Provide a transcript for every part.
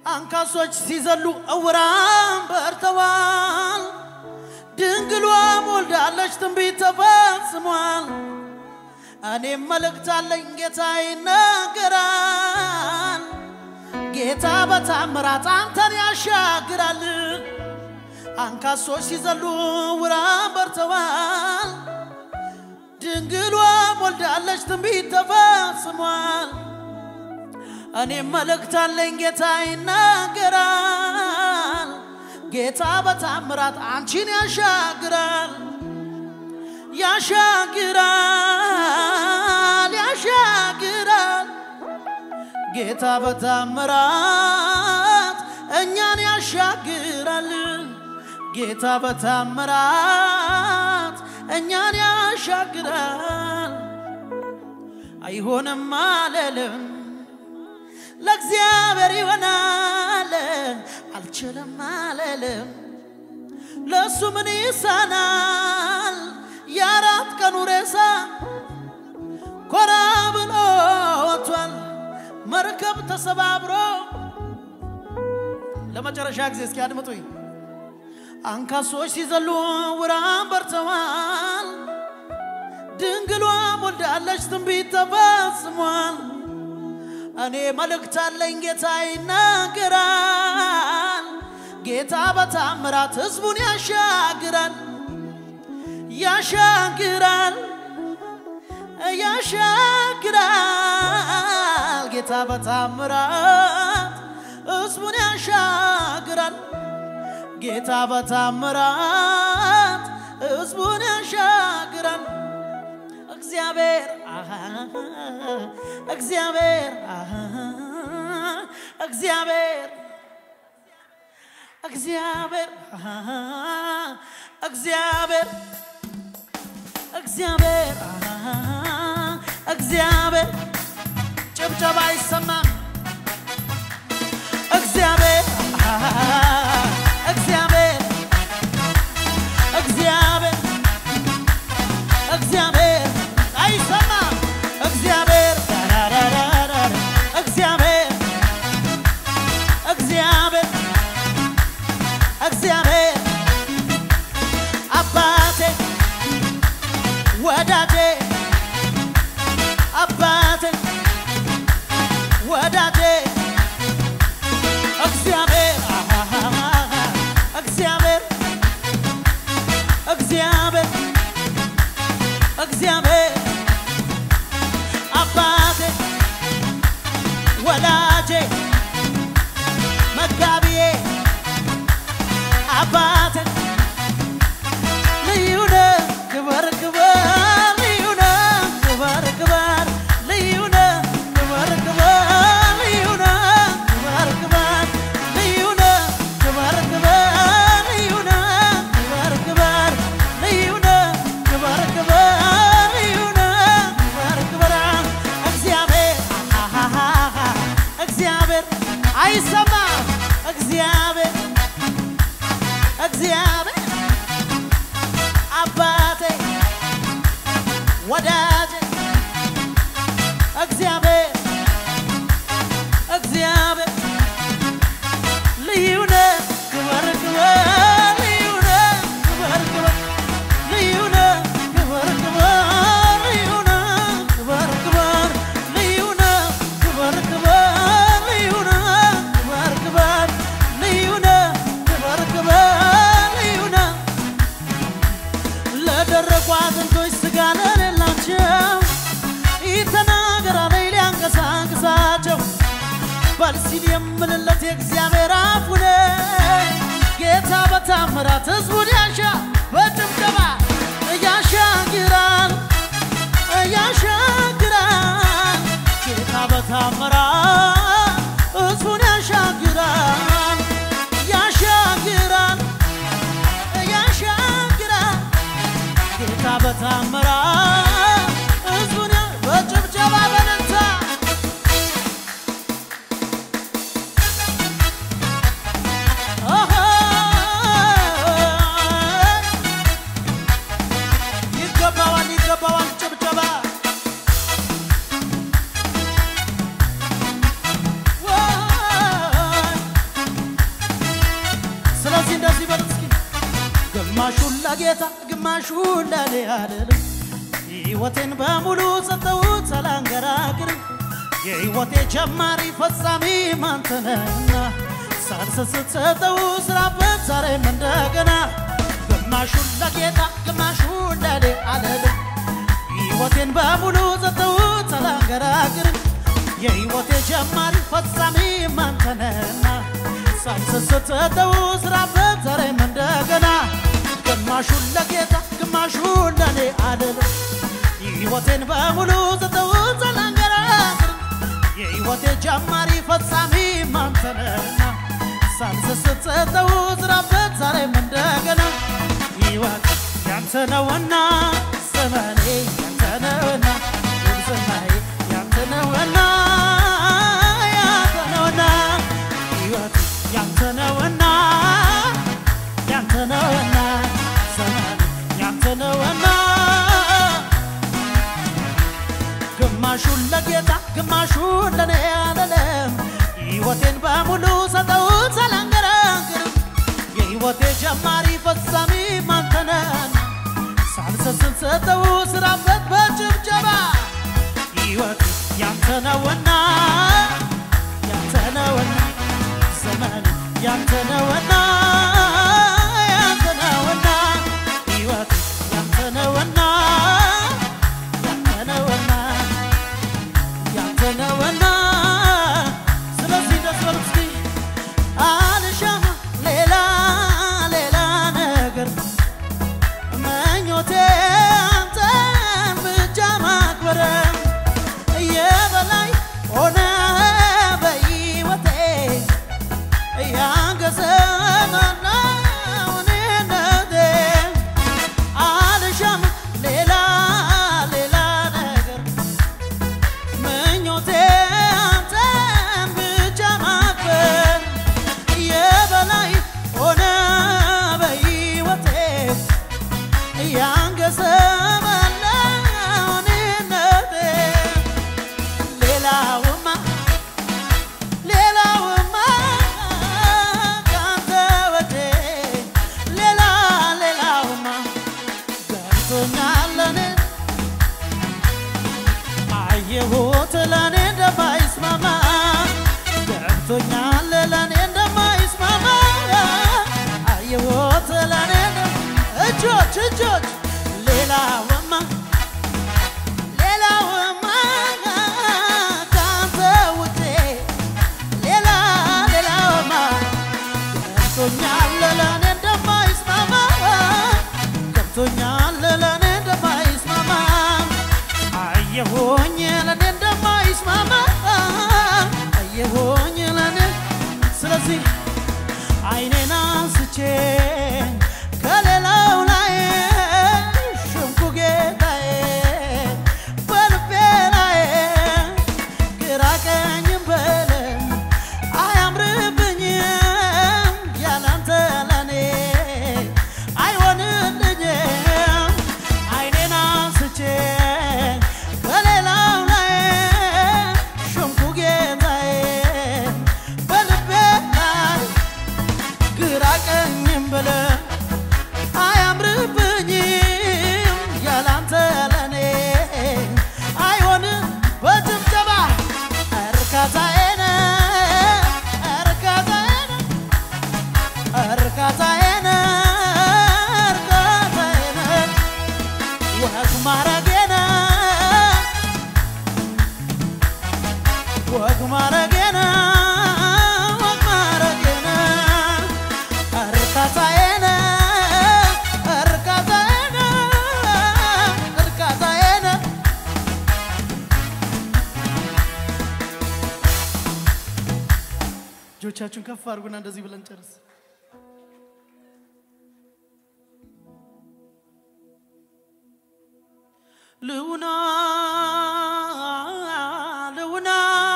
አንካሶች ሲዘሉ እውራን በርተዋል። ድንግሏ ወልዳለች፣ ትንቢት ተፈጽሟል። እኔም መልእክት አለኝ፣ ጌታ ይናገራል። ጌታ በታምራት አንተን ያሻግራል። አንካሶች ሲዘሉ እውራን በርተዋል። ድንግሏ ወልዳለች፣ ትንቢት ተፈጽሟል። እኔም መልእክት አለኝ ጌታ ይናገራል። ጌታ በታምራት አንቺን ያሻግራል ያሻግራል ያሻግራል። ጌታ በታምራት እኛን ያሻግራል። ጌታ በታምራት እኛን ያሻግራል። አይሆንም አልልም ለእግዚአብሔር ይሆናል። አልችልም አልልም ለእሱ ምን ይሳናል? የአራት ቀኑ ሬሳ ኮራ ብሎ ወጥቷል። መርከብ ተሰባብሮ ለመጨረሻ ጊዜ እስኪ አድምጡኝ። አንካሶች ሲዘሉ ዕውራን በርተዋል። ድንግሏ ወልዳለች፣ ትንቢት ተፈጽሟል። እኔ መልእክት አለኝ ጌታ ይናገራል። ጌታ በታምራት ሕዝቡን ያሻግራል ያሻግራል ያሻግራል። ጌታ በታምራት ሕዝቡን ያሻግራል። ጌታ በታምራት ሕዝቡን ያሻግራል። እግዚአብሔር አሃ፣ እግዚአብሔር አሃ፣ እግዚአብሔር እግዚአብሔር አሃ፣ እግዚአብሔር እግዚአብሔር አሃ፣ እግዚአብሔር ጭብጨባ አይሰማም። እግዚአብሔር አሃ፣ እግዚአብሔር እግዚአብሔር እግዚአብሔር አይሰማም። እግዚአብሔር ዳራራራራ እግዚአብሔር እግዚአብሔር እግዚአብሔር አባቴ ወዳጄ አባቴ ወዳጄ እግዚአብሔር አሃሃሃ እግዚአብሔር እግዚአብሔር እግዚአብሔር አባቴ ወላጄ መጋቢዬ አባቴ ልዩ ነህ ክበር ክበር ልዩ ነህ ክበር ክበር ልዩ ነህ ክበር ክበር ልዩ ነህ ክበር ክበር ልዩ ነህ ክበር ክበር ልዩ ነህ ክበር ክበር ልዩ ነህ ክበር ክበር ልዩ ነህ ክበር ክበር እግዚአብሔር አሃሃሃ እግዚአብሔር አይሰማም እግዚአብሔር እግዚአብሔር አባቴ ወዳጄ እግዚአብሔር እግዚአብሔር ልዩ ነህ ክበር ክበር ልዩ ነህ ክበር ክበር ልዩ ነህ ክበር ክበር ልዩ ነህ ክበር ክበር ልዩ ነህ ክበር ክበር ልዩ ነህ ክበር ክበር ልዩ ነህ ክበር ክበር ልዩ ነህ ለደረቁ አጥንቶች ስጋ ለሌላቸው ይተናገር አለኝ ሊያንቀሳቅሳቸው በል ሲል የምልለት የእግዚአብሔር አፍ ነኝ። ጌታ በታምራት ሕዝቡን ያሻ በጭብጨባ ያሻግራል ያሻግራል ጌታ በታምራት ሕዝቡን ያሻግራል ያሻግራል ያሻግራል ጌታ በታምራት ሕዝቡን ያ- በጭብጨባ በነታ ኦሆ ለጌታ ግማሹ ለኔ አልልም ሕይወቴን በሙሉ ሰጠሁት ሳላንገራግርም የሕይወቴ ጀማሪ ፈጻሚ ማንተነህና ሳልሰስት ሰጠው ስራበት ዛሬም እንደገና ግማሹን ለጌታ ግማሹን ለኔ አልልም ሕይወቴን በሙሉ ሰጠሁት ሳላንገራግርም የሕይወቴ ጀማሪ ፈጻሚ ማንተነህና ሳልሰስት ሰጠው ስራበት ዛሬም እንደገና ግማሹን ለጌታ ግማሹን ለኔ አልልም ሕይወቴን በሙሉ ሰጠሁት ሳላንገራግር የሕይወቴ ጀማሪ ፈጻሚ ማንተነህና ሳልሰስት ሰጠሁት ስራበት ዛሬም እንደገና ሕይወት ያንተ ነውና ዘመኔ ያንተ ነውና ጉብዝናዬ ያንተ ነውና ያንተ ነውና ሕይወት ያንተ ነውና ያንተ ነውና ዘመኔ ያንተ ነውና ግማሹን ለጌታ ግማሹን ለኔ አለለም ሕይወቴን በሙሉ ሰጠሁት ሳላንገራግር የሕይወቴ ጀማሪ ፈጻሚ ማንተነን ሳልሰስት ሰጠው ስራበት በጭብጨባ ሕይወት ያንተ ነውና ያንተ ነውና ዘመን ያንተ ነውና ያንተ ነውና ሕይወት ያንተ ነውና ያንተ ነውና ያንተ ነውና ስለዚህ ደስ በሉ እስኪ አልሻም ሌላ ሌላ ነገር መኞቴ አንተን ብቻ ማክበር የበላይ ሆነ በሕይወቴ ያንገሰ እኔነቴ አልሻም ሌላ ሌላ ነገር ምኞቴ አንተን ብቻ ማክበር የበላይ ሆነ በሕይወቴ ያንገሰ መለኔነቴ ሌላውማ ሌላውማ ካንተ ወዴ ሌላ ሌላውማ ገብቶኛል ለኔ አየሁት ለኔ እንደማይስማማ ገብቶኛል ለኔ እንደማይስማማ አየሁት ለኔ እንደ- እጆች እጆች ሌላውማ ሌላውማ ካንተ ውጪ ሌላ ሌላውማ ገብቶኛል ለኔ እንደማይስማማ ገብቶኛል ለኔ እንደማይስማማ አየሆኝ ለኔ እንደማይስማማ አየሆኝ ለኔ ስለዚህ አይኔን አንስቼ ከሌላው ላይ ሽምኩ ጌታዬ በልቤ ላይ ግራ ቀኝም በለም አያምርብኝም ያላንተ ለኔ አይሆንልኝም አይኔን አንስቼ ከሌላው ላይ ሽምኩ ጌታዬ በልቤ ላይ ግራ ቀኝም ብለ አያምርብኝም ያላንተ ለኔ አይሆንም በጭብጨባ እርካታዬን እርካታዬን እርካታዬን እርካታዬን ወግ ማረጌን ወግ ማረጌን ወግ ማረጌን እርካታዬን እርካታዬን እርካታዬን እጆቻችሁን ከፍ አድርጉና እንደዚህ ብለን ጨርስ። ልውና ልውና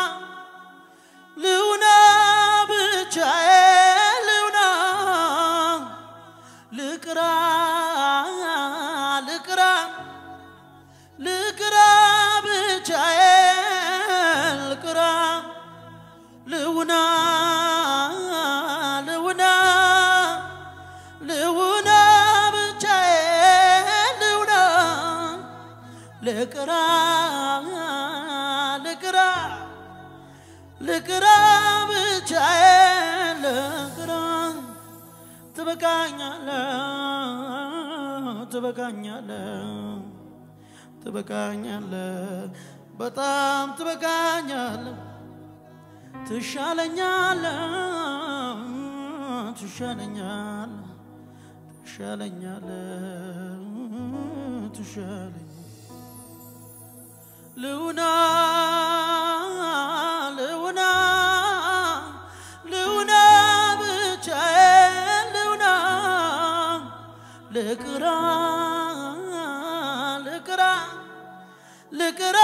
ልውና ብቻዬ ልውና ልቅራ ልቅራ ልቅራ ብቻዬ ልቅራ ልውና ልውና ልውና ብቻዬ ልቅራ ልቅራ ልቅራ ብቻዬን ልቅራ ትበቃኛለ ትበቃኛለ ትበቃኛለ በጣም ትበቃኛለ ትሻለኛለ ትሻለኛለ ትሻለኛለ ትሻለኛለ ልውና ልውና ልውና ብቻዬን ልውና ልቅራ ልቅራ ልቅራ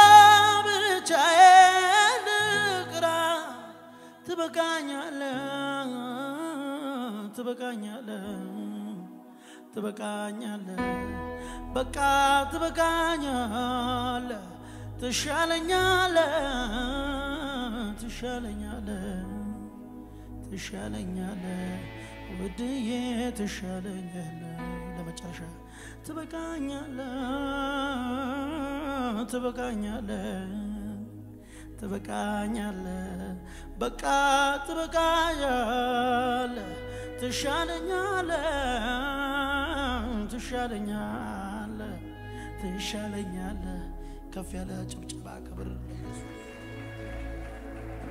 ብቻዬን ልቅራ ትበቃኛለ ትበቃኛለ ትበቃኛለ በቃ ትበቃኛለ ትሻለኛለ ትሻለኛለ ትሻለኛለ ውድዬ ትሻለኛለ ለመጨረሻ ትበቃኛለ ትበቃኛለ ትበቃኛለ በቃ ትበቃኛለ ትሻለኛለ ትሻለኛለ ትሻለኛለ ከፍ ያለ ጭብጨባ ክብር ለኢየሱስ